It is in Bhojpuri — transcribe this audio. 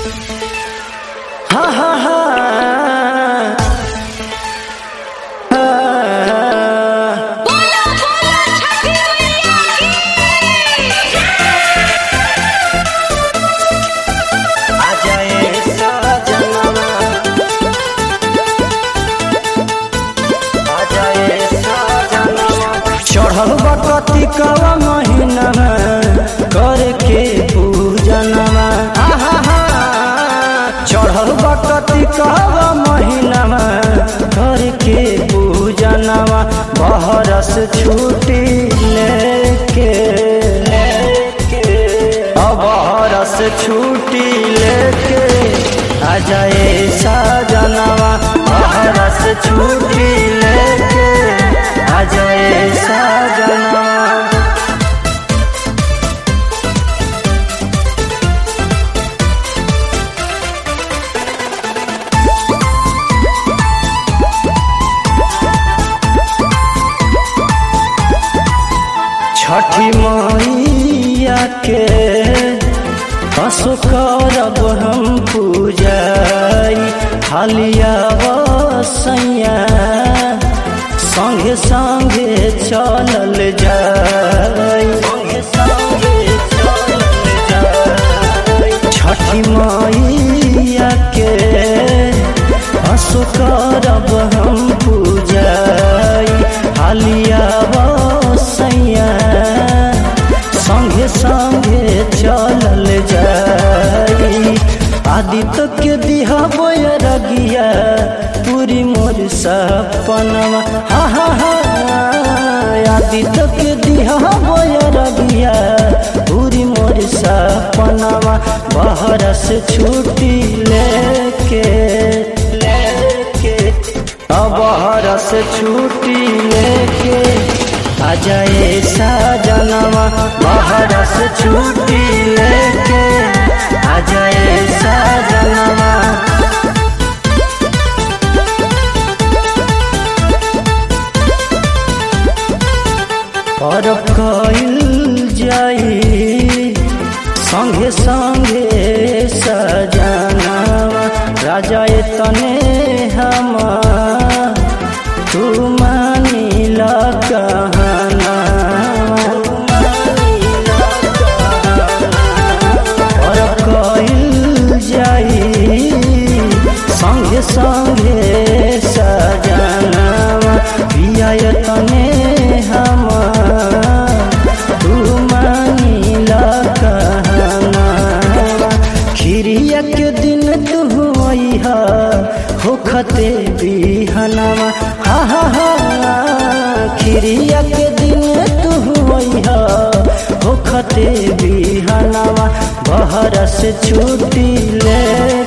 हा हा हा बोलो बोलो छठी मैया की आ जाए साजनवा आ जाए साजनवा चढ़ल बकती कवा महीना करके पूजनवा आहा हा चढ़ल बकती कवा महीना करके पूजनवा बहरस छुट्टी लेके लेके अब रस छुट्टी लेके आ जाए साजनवा रस छुट्टी लेके आ जाए साजनवा छठी मैया के हसो करब हम पूजाई हालिया बसैया संगे संगे चलल जाई संगे संगे चलल जाई छठी मैया के हसो करब हम पूजाई हालिया बसैया संगे संगे चलल जाई आदित्य के दिहा बोय रगिया पूरी मोर सपनवा हा हा हा आदित्य के दिहा बोय रगिया पूरी मोर सपनवा बहरस छुट्टी लेके लेके अब हरस छुट्टी लेके आ जाए साजनवा बहरस छुट्टी लेके आ जाए साजनवा और कइल जाई संगे संगे सजनावा राजा तने हम तू मानिल कहना और कइल जाई संगे संगे सजनावा पिया तने हम तू मानिल कहना खिरिया के दिन तू अइहा होखते बिहनवा हा हा हा खिरिया के दिन तू अइहा होखते बिहनवा बहरस छुट्टी ले